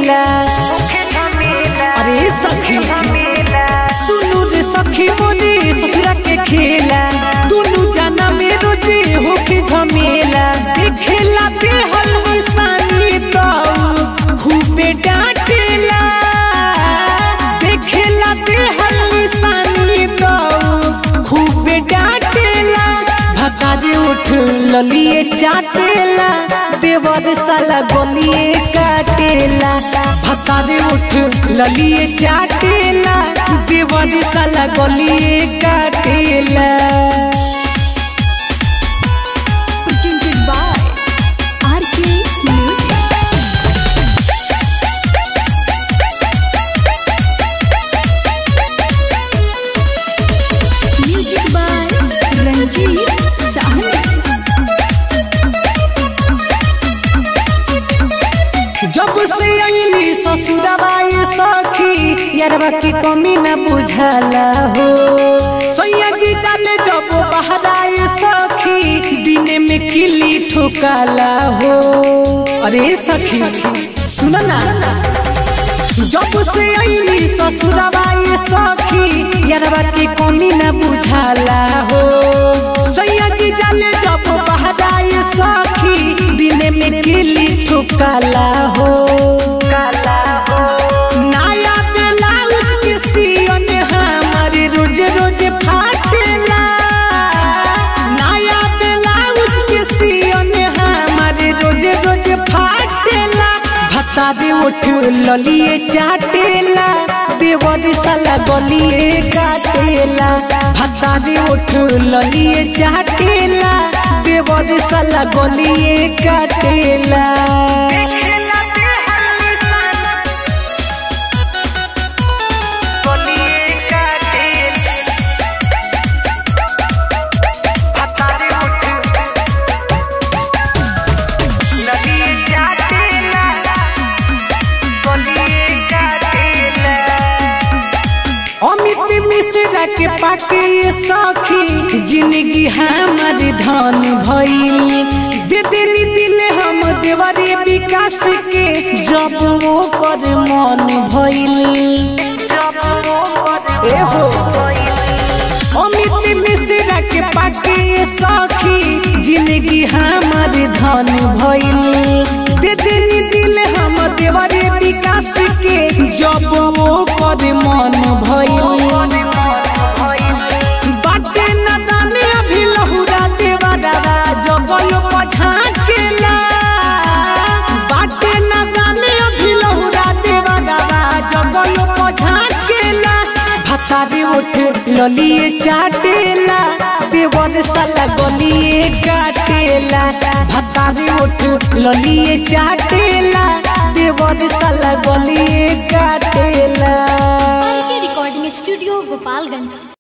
झमेला अरे सखी सुनु रे सखी मोरे ससुरा के खेला दुनु जाना में रोजे होके झमेला देखेला बेहल निशानी तो खूबे डांटेला देखेला बेहल निशानी तो खूबे डांटेला भका दे उठ ललिए चाटेला देवर साला गलिए काटेला भका दे उठ ललिए चाटेला देवर साला गलिए काटेला presented by RK Music. Music by Ranjit Sahni. जब से आईली ससुरबाई सखी यारबा की कमी न बुझला हो सैया जी चले जब बहराई सखी दिन में किली ठोकाला हो अरे सखी सुन ना जब से आईली ससुरबाई सखी यारबा की कमी न बुझला हो सैया जी चले जब बहराई सखी दिन में किली ठोकाला हो नया ब्लाउज के सियन हमारे रोज रोज फाटेला नया ब्लाउज के सियन हमारे रोज रोज फाटेला भत्ता दे उठ ललिए चाटेला देवर साला गलिए काटेला भत्ता दे उठ ललिए चाटेला देवर साला गलिए काटेला अमित मिश्रा के पाके ये सखी जिंदगी हमार धन भइल दे देनी दिल हम देवरे विकास के जब वो कर मन भइल ए हो अमित मिश्रा के पाके ये सखी जिंदगी हमार धन भइल दे देनी दिल हम देवरे विकास के जब वो कर मन भइल बाटे न दाने अभी लहुरा देवा दादा जगल पछाकेला बाटे न दाने अभी लहुरा देवा दादा जगल पछाकेला भतारी उठ ललिए चाटेला देवर साला गलिए काटेला भतारी उठ ललिए चाटेला देवर साला गलिए काटेला RK Recording Studio, Gopalganj.